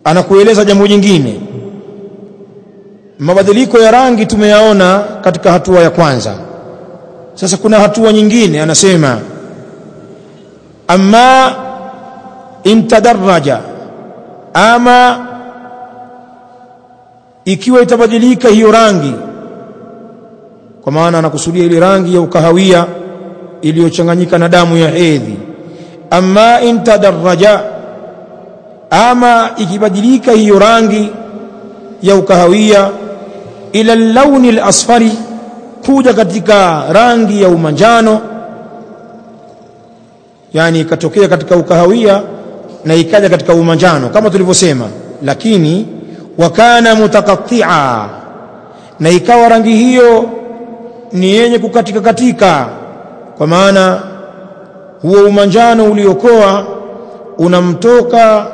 anakueleza jambo jingine mabadiliko ya rangi tumeyaona katika hatua ya kwanza sasa kuna hatua nyingine anasema amma intadaraja ama ikiwa itabadilika hiyo rangi kwa maana anakusudia ile rangi ya ukahawia iliyochanganyika na damu ya hedhi amma intadaraja ama ikibadilika hiyo rangi ya ukahawia ila launi al-asfari kuja katika rangi ya umanjano yani ikatokea katika ukahawia na ikaja katika umanjano kama tulivyosema lakini wakana mutakattia na ikawa rangi hiyo ni yenye kukatika katika kwa maana huo umanjano uliokoa unamtoka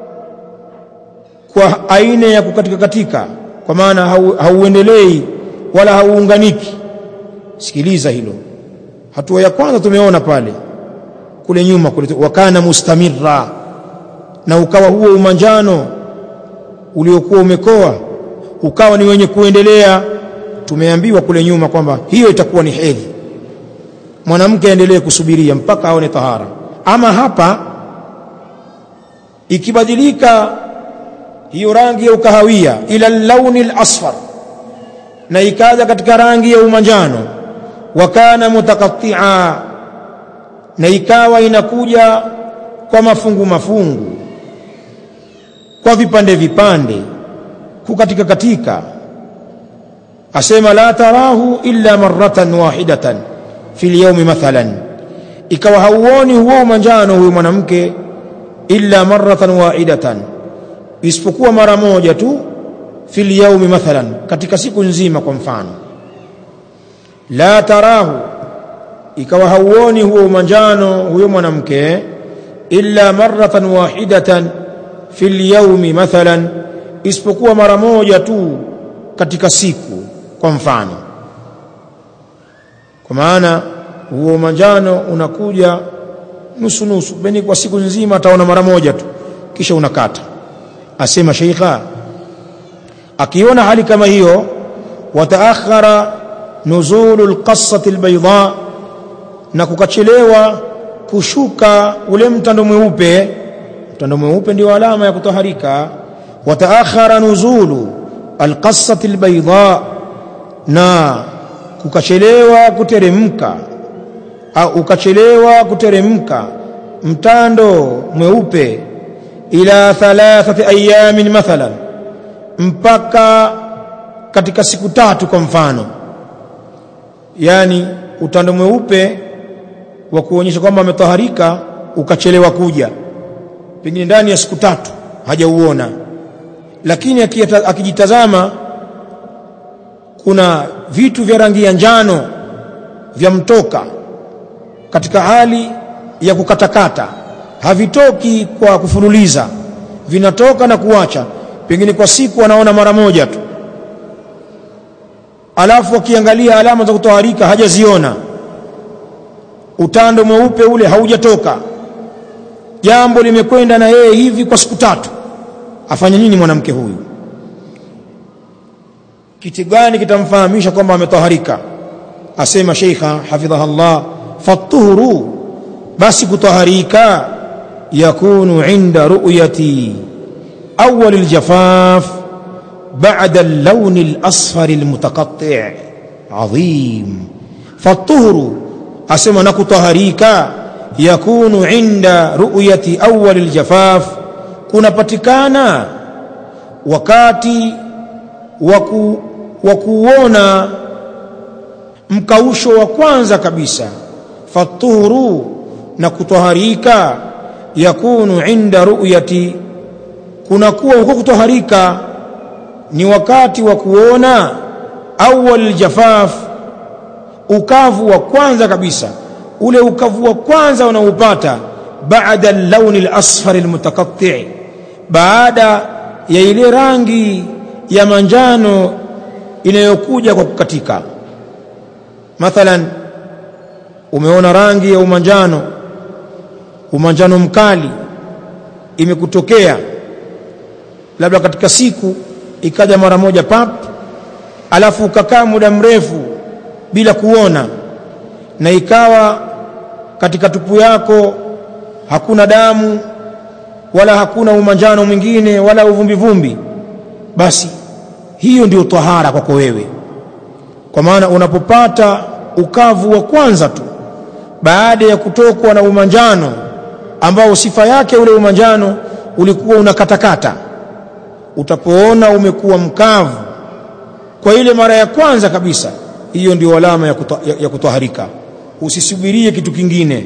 kwa aina ya kukatika katika kwa maana hauendelei wala hauunganiki sikiliza hilo hatua ya kwanza tumeona pale kule nyuma kule wakana mustamirra na ukawa huo umanjano uliokuwa umekoa ukawa ni wenye kuendelea tumeambiwa kule nyuma kwamba hiyo itakuwa ni hedhi mwanamke aendelee kusubiria mpaka aone tahara ama hapa ikibadilika hiyo rangi ya ukahawia ila launi al-asfar na ikaja katika rangi ya umanjano wakana mutakattia na ikawa inakuja kwa mafungu mafungu kwa vipande vipande kukatika katika asema la tarahu illa marratan wahidatan fil yawmi mathalan ikawa hauoni huo umanjano huyo mwanamke illa marratan wahidatan isipokuwa mara moja tu fil yawmi mathalan katika siku nzima kwa mfano la tarahu ikawa hauoni huo umanjano huyo mwanamke illa marratan wahidatan fil yawmi mathalan isipokuwa mara moja tu katika siku kwa mfano kwa maana huo manjano unakuja nusu nusu beni kwa siku nzima ataona mara moja tu kisha unakata asema sheikha akiona hali kama hiyo wataakhara nuzulu alqassati albayda na kukachelewa kushuka ule mtando mweupe mtando mweupe ndio alama ya kutaharika wataakhara nuzulu alqassati albayda na kukachelewa kuteremka au ukachelewa kuteremka mtando mweupe ila thalathati ayamin mathalan mpaka katika siku tatu kwa mfano yani utando mweupe wa kuonyesha kwamba ametaharika ukachelewa kuja pengine ndani ya siku tatu hajauona lakini akijitazama kuna vitu vya rangi ya njano vya mtoka katika hali ya kukatakata havitoki kwa kufululiza vinatoka na kuacha pengine kwa siku anaona mara moja tu alafu akiangalia alama za kutoharika hajaziona utando mweupe ule haujatoka jambo limekwenda na yeye hivi kwa siku tatu afanye nini mwanamke huyu kitu gani kitamfahamisha kwamba ametoharika asema sheikha hafidhaha Allah fatuhuru basi kutaharika yakunu inda ru'yati awwal aljafaf بعد اللون الأصفر المتقطع عظيم فالطهر أسمى نكطهريك يكون عند رؤية أول الجفاف kunapatikana wakati waku, wa kuona mkausho wa kwanza kabisa fatuhuru na kutoharika yakunu inda ru'yati kunakuwa huko kutoharika ni wakati wa kuona awwal jafaf ukavu wa kwanza kabisa ule ukavu wa kwanza unaupata baada al-lawn al-asfar al-mutakatti baada ya ile rangi ya manjano inayokuja kwa kukatika mathalan umeona rangi ya umanjano umanjano mkali imekutokea labda katika siku ikaja mara moja pap alafu ukakaa muda mrefu bila kuona na ikawa katika tupu yako hakuna damu wala hakuna umanjano mwingine wala uvumbi vumbi basi hiyo ndio tahara kwako wewe kwa maana unapopata ukavu wa kwanza tu baada ya kutokwa na umanjano ambao sifa yake ule umanjano ulikuwa unakatakata utapoona umekuwa mkavu kwa ile mara ya kwanza kabisa hiyo ndio alama ya, kuto, ya, ya kutoharika usisubirie kitu kingine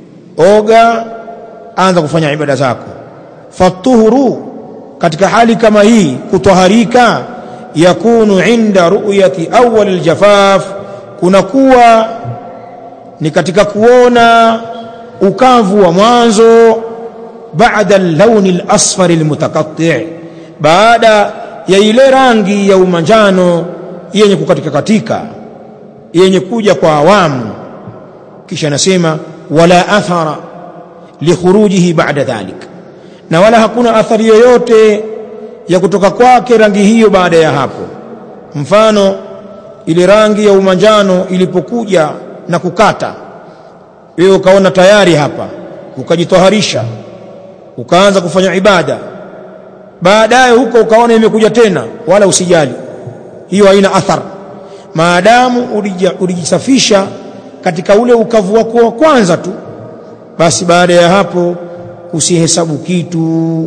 oga anza kufanya ibada zako fatuhuru katika hali kama hii kutoharika yakunu inda ru'yati awwal aljafaf kunakuwa ni katika kuona ukavu wa mwanzo baada al-lawn al-asfar al-mutakatti baada ya ile rangi ya umanjano yenye kukatika katika yenye kuja kwa awamu kisha anasema wala athara likhurujihi ba'da dhalik na wala hakuna athari yoyote ya kutoka kwake rangi hiyo baada ya hapo mfano ile rangi ya umanjano ilipokuja na kukata wewe ukaona tayari hapa ukajitoharisha ukaanza kufanya ibada baadaye huko ukaona imekuja tena wala usijali hiyo haina athar maadamu ulijisafisha katika ule ukavu wako wa kwanza tu basi baada ya hapo usihesabu kitu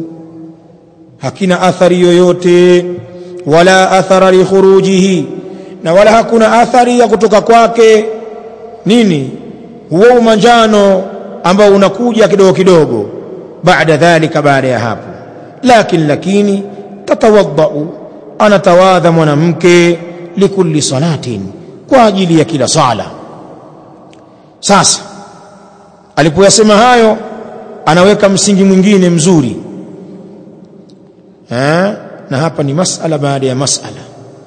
hakina athari yoyote wala athara li khurujihi na wala hakuna athari ya kutoka kwake nini huo umanjano ambao unakuja kidogo kidogo baada dhalika baada ya hapo lakini lakini tatawaddau anatawadha mwanamke likulli salatin kwa ajili ya kila sala sasa alipoyasema hayo anaweka msingi mwingine mzuri ha? na hapa ni masala baada ya masala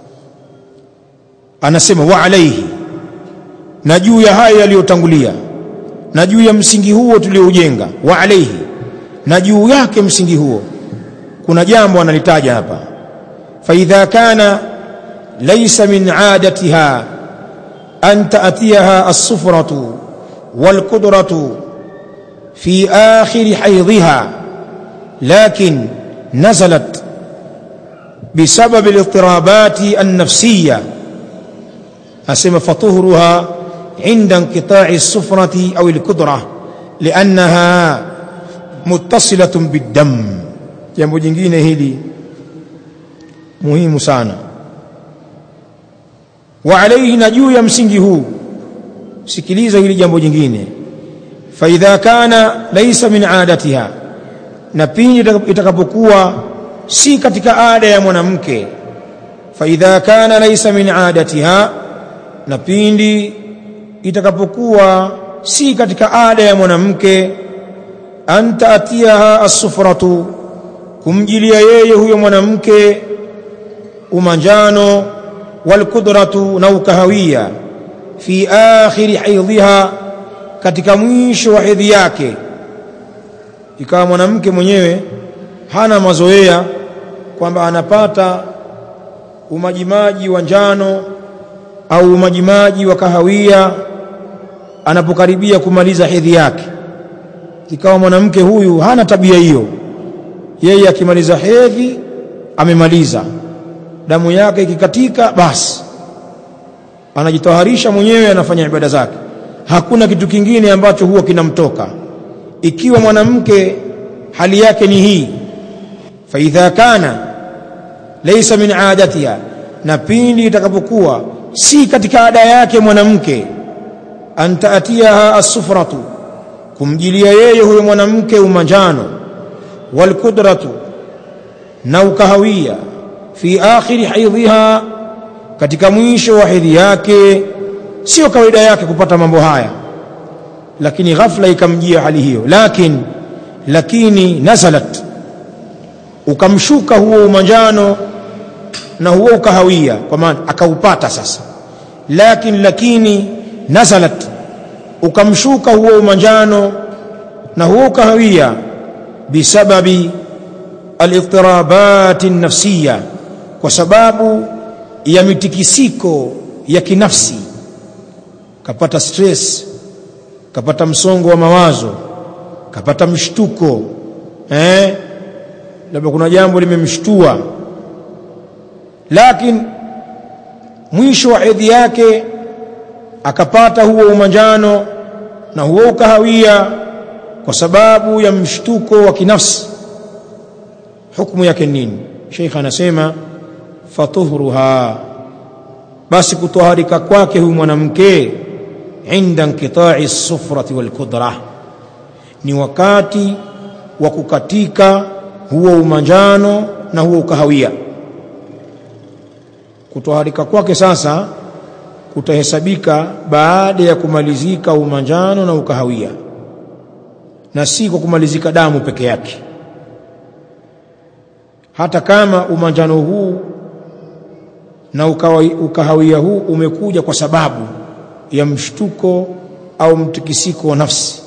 anasema wa alaihi na juu ya hayo yaliyotangulia na juu ya msingi huo tulioujenga wa alaihi na juu yake msingi huo kuna jambo analitaja hapa faidha kana laysa min adatiha an taatiyaha as-sufratu wal-qudratu fi akhir haydhiha lakin nazalat بسبب الاضطرابات النفسية أسمى فطهرها عند انقطاع الصفرة أو الكدرة لأنها متصلة بالدم jambo jingine hili muhimu sana wa alayhi na juu ya msingi huu sikiliza hili jambo jingine fa idha kana laysa min adatiha na pindi itakapokuwa si katika ada ya mwanamke fa idha kana laysa min adatiha na pindi itakapokuwa si katika ada ya mwanamke anta atiyaha as-sufratu kumjilia yeye huyo mwanamke umanjano walkudratu na ukahawia fi akhiri haidhiha katika mwisho wa hedhi yake ikawa mwanamke mwenyewe hana mazoea kwamba anapata umajimaji wa njano au umajimaji wa kahawia anapokaribia kumaliza hedhi yake ikawa mwanamke huyu hana tabia hiyo yeye akimaliza hedhi amemaliza damu yake ikikatika basi anajitoharisha mwenyewe anafanya ibada zake hakuna kitu kingine ambacho huwa kinamtoka ikiwa mwanamke hali yake ni hii fa idha kana laysa min adatiha na pindi itakapokuwa si katika ada yake mwanamke antaatiyaha as-sufratu kumjilia yeye huyo mwanamke umanjano walkudratu na ukahawia fi akhiri haidhiha katika mwisho wa hedhi yake sio kawaida yake kupata mambo haya lakini ghafla ikamjia hali hiyo lakini lakini nazalat ukamshuka huo umanjano na huo ukahawia kwa maana akaupata sasa lakini lakini nazalat ukamshuka huo umanjano na huo ukahawia bisababi al-idtirabat an-nafsiyya kwa sababu ya mitikisiko ya kinafsi kapata stress kapata msongo wa mawazo kapata mshtuko eh labda kuna jambo limemshtua lakini mwisho wa hedhi yake akapata huo umanjano na huo ukahawia kwa sababu ya mshtuko wa kinafsi hukumu yake nini Sheikh anasema fatuhruha basi kutoharika kwake huyu mwanamke inda inqita'i sufrati wal kudra ni wakati wa kukatika huo umanjano na huo ukahawia kutoharika kwake sasa kutahesabika baada ya kumalizika umanjano na ukahawia na si kwa kumalizika damu peke yake hata kama umanjano huu na ukahawia huu umekuja kwa sababu ya mshtuko au mtikisiko wa nafsi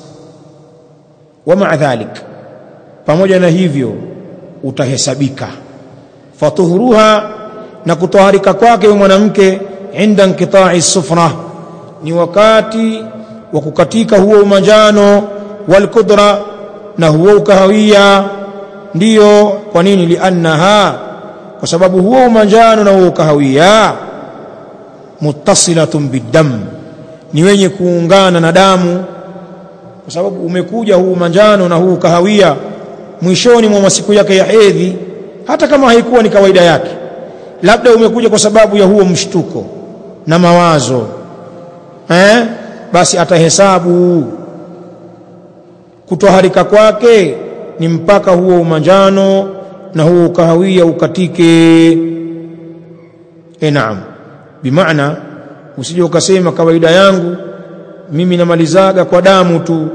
wa maa dhalik pamoja na hivyo utahesabika fatuhuruha na kutoharika kwake mwanamke inda inqita'i sufra ni wakati wa kukatika huo umanjano wal kudra na huo ukahawia ndiyo kwa nini liannaha kwa sababu huo umanjano na huo ukahawia muttasilatun biddam ni wenye kuungana na damu kwa sababu umekuja huu manjano na huu kahawia mwishoni mwa masiku yake ya hedhi hata kama haikuwa ni kawaida yake labda umekuja kwa sababu ya huo mshtuko na mawazo eh basi atahesabu kutoharika kwake ni mpaka huo umanjano na huo kahawia ukatike e naam bimaana usije ukasema kawaida yangu mimi namalizaga kwa damu tu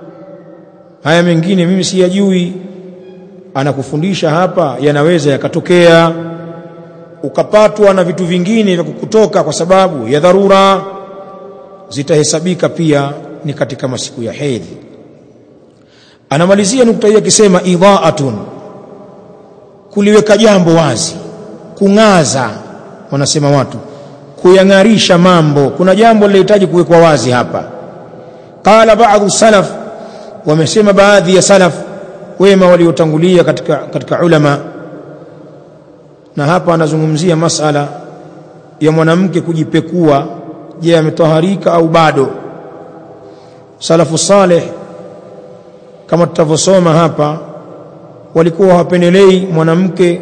haya mengine mimi siyajui anakufundisha hapa yanaweza yakatokea ukapatwa na vitu vingine vya kukutoka kwa sababu ya dharura zitahesabika pia ni katika masiku ya hedhi anamalizia nukta hii akisema idhaatun kuliweka jambo wazi kung'aza wanasema watu kuyang'arisha mambo kuna jambo linahitaji kuwekwa wazi hapa qala baadhi salaf wamesema baadhi ya salaf wema waliotangulia katika, katika ulama na hapa anazungumzia masala ya mwanamke kujipekua je ametoharika au bado salafu saleh kama tutavyosoma hapa walikuwa hawapendelei mwanamke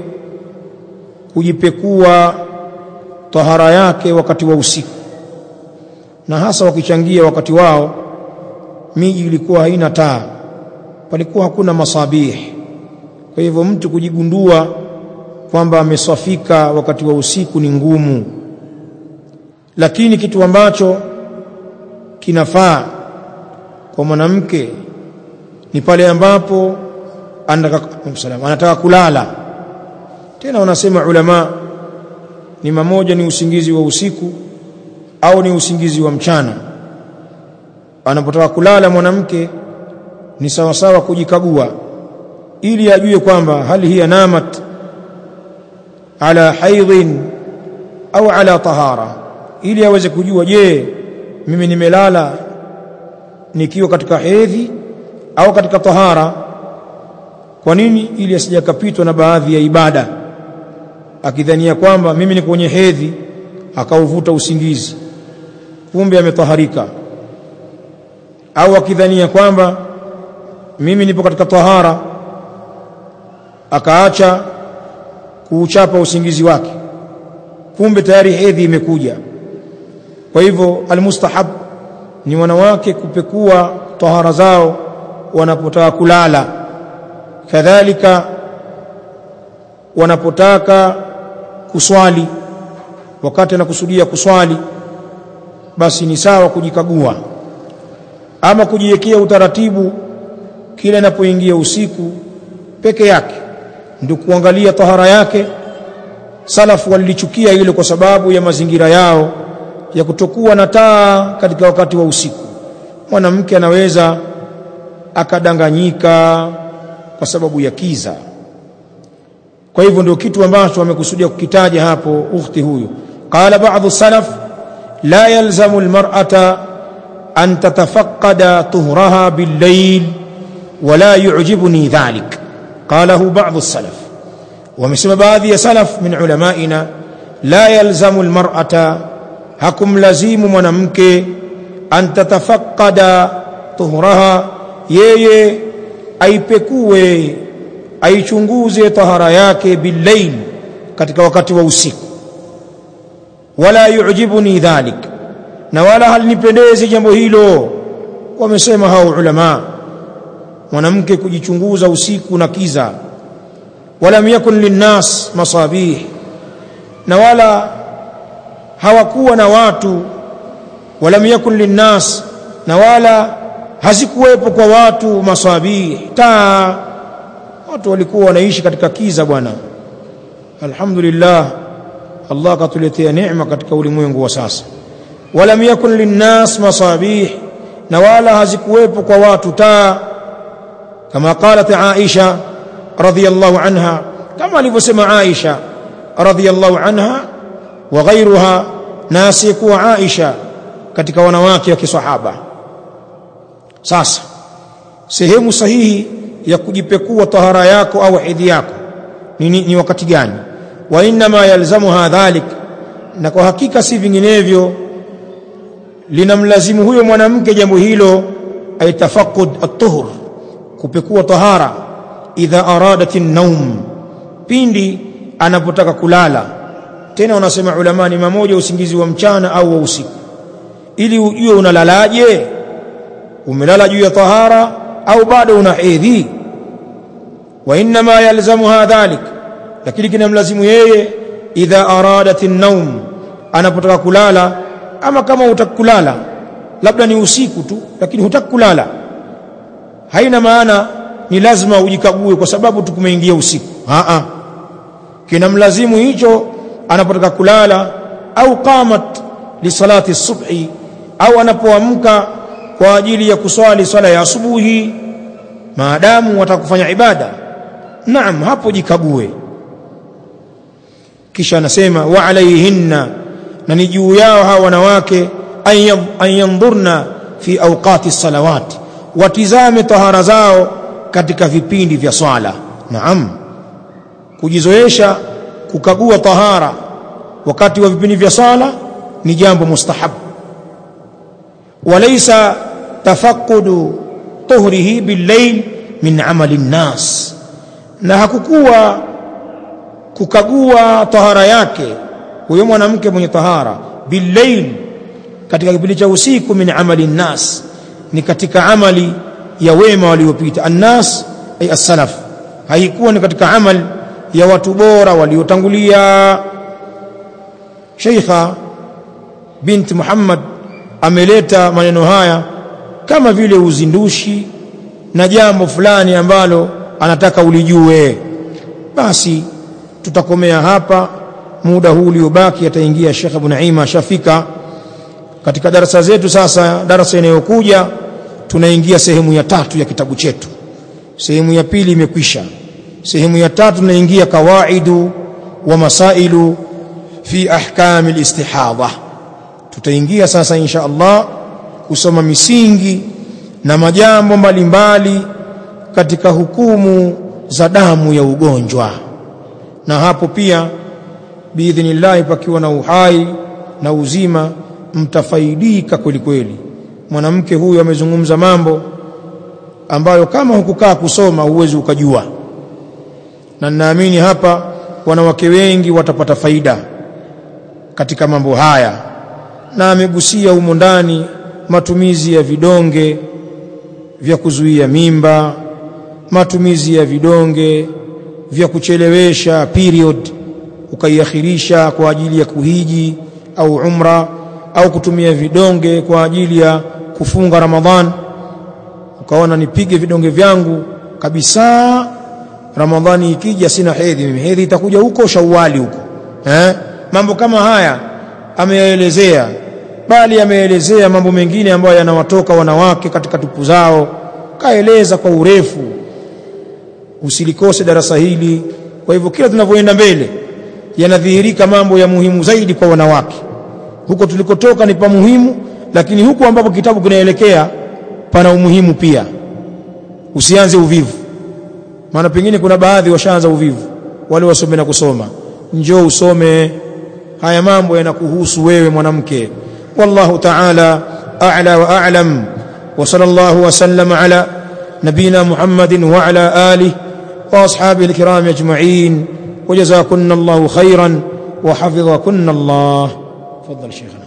kujipekua tahara yake wakati wa usiku na hasa wakichangia wakati wao miji ilikuwa haina taa palikuwa hakuna masabih kwa hivyo mtu kujigundua kwamba ameswafika wakati wa usiku ni ngumu lakini kitu ambacho kinafaa kwa mwanamke ni pale ambapo anataka anataka kulala tena wanasema ulama ni mamoja ni usingizi wa usiku au ni usingizi wa mchana anapotaka kulala mwanamke ni sawa sawa kujikagua ili ajue kwamba hali hiya namat ala haidhin au ala tahara ili aweze kujua je mimi nimelala nikiwa katika hedhi au katika tahara kwa nini ili asijakapitwa na baadhi ya ibada akidhania kwamba mimi ni kwenye hedhi akauvuta usingizi kumbe ametaharika au akidhania kwamba mimi nipo katika tahara akaacha kuuchapa usingizi wake kumbe tayari hedhi imekuja kwa hivyo almustahab ni wanawake kupekua tahara zao wanapotaka kulala kadhalika wanapotaka kuswali wakati anakusudia kuswali basi ni sawa kujikagua ama kujiwekea utaratibu kila inapoingia usiku peke yake ndio kuangalia tahara yake salafu walilichukia hilo kwa sababu ya mazingira yao ya kutokuwa na taa katika wakati wa usiku mwanamke anaweza akadanganyika kwa sababu ya kiza kwa hivyo ndio kitu ambacho amekusudia kukitaja hapo ukhti huyu qala ba'dhu salaf la yalzamu almar'ata an tatafaqqada tuhraha bil-layl wala yu'jibuni dhalik qalahu ba'dhu salaf wamesema baadhi ya salaf min ulamaina la yalzamu almar'ata hakum lazimu mwanamke an tatafaqqada tuhraha yeye aipekue aichunguze tahara yake billail katika wakati wa usiku wala yu'jibuni dhalik na wala halinipendezi jambo hilo wamesema hao ulama mwanamke kujichunguza usiku na kiza walam yakun linnas masabih na wala hawakuwa na watu walam yakun linnas na wala hazikuwepo kwa watu masabih taa watu walikuwa wanaishi katika kiza bwana alhamdulillah Allah katuletea neema katika ulimwengu wa sasa walam yakun linnas masabih na wala hazikuwepo kwa watu taa kama qalat Aisha radhiyallahu anha kama alivyosema Aisha radhiyallahu anha wa ghayruha na asiyekuwa Aisha katika wanawake wa kisahaba sasa sehemu sahihi ya kujipekua tahara yako au hedhi yako ni, ni, ni wakati gani wa inma yalzamuha dhalik na kwa hakika si vinginevyo linamlazimu huyo mwanamke jambo hilo aitafaqud at-tuhur kupekua tahara idha aradat an-nawm pindi anapotaka kulala tena wanasema ulama ni mamoja usingizi wa mchana au wa usiku ili ujue unalalaje umelala juu ya tahara au bado una hedhi wa inma yalzamuha dhalik lakini kinamlazimu yeye idha aradat an-nawm anapotaka kulala ama kama utakulala labda ni usiku tu lakini hutakulala haina maana ni lazima ujikague kwa sababu tukumeingia usiku a a kinamlazimu hicho anapotaka kulala au qamat li salati subhi au anapoamka kwa ajili ya kuswali swala ya asubuhi maadamu watakufanya ibada naam hapo jikague kisha anasema wa alaihinna na ni juu yao hawa wanawake an yandhurna fi awqati salawati watizame tahara zao katika vipindi vya swala naam kujizoesha kukagua tahara wakati wa vipindi vya swala ni jambo mustahab walaysa tafaqqudu tuhrihi billayl min amali nnas na hakukuwa kukagua tahara yake huyo mwanamke mwenye tahara billayl katika kipindi cha usiku min amali nnas ni katika amali ya wema waliopita annas ay as-salaf haikuwa ni katika amal ya watu bora waliotangulia Sheikha binti Muhammad ameleta maneno haya kama vile uzindushi na jambo fulani ambalo anataka ulijue basi tutakomea hapa muda huu uliobaki ataingia Sheikh Abu Naima shafika katika darasa zetu sasa darasa inayokuja tunaingia sehemu ya tatu ya kitabu chetu sehemu ya pili imekwisha sehemu ya tatu tunaingia kawaidu wa masailu fi ahkam alistihadha tutaingia sasa insha Allah kusoma misingi na majambo mbalimbali katika hukumu za damu ya ugonjwa na hapo pia biidhnillah pakiwa na uhai na uzima mtafaidika kweli kweli mwanamke huyu amezungumza mambo ambayo kama hukukaa kusoma huwezi ukajua na ninaamini hapa wanawake wengi watapata faida katika mambo haya na amegusia humo ndani matumizi ya vidonge vya kuzuia mimba matumizi ya vidonge vya kuchelewesha period ukaiakhirisha kwa ajili ya kuhiji au umra au kutumia vidonge kwa ajili ya kufunga Ramadhan ukaona nipige vidonge vyangu kabisa Ramadhani ikija sina hedhi mimi hedhi itakuja huko Shawwali huko eh mambo kama haya ameyaelezea bali ameelezea mambo mengine ambayo yanawatoka wanawake katika tupu zao kaeleza kwa urefu usilikose darasa hili kwa hivyo kila tunavyoenda mbele yanadhihirika mambo ya muhimu zaidi kwa wanawake huko tulikotoka ni pa muhimu lakini huku ambapo kitabu kinaelekea pana umuhimu pia usianze uvivu maana pengine kuna baadhi washaanza uvivu wale wasome na kusoma njoo usome haya mambo yanakuhusu wewe mwanamke wallahu ta'ala a'la wa a'lam wa sallallahu wa sallama ala nabina muhammadin wa ala alihi wa ashabihi alkiram ajma'in وجزاكن الله خيرا وحفظكن الله تفضل شيخنا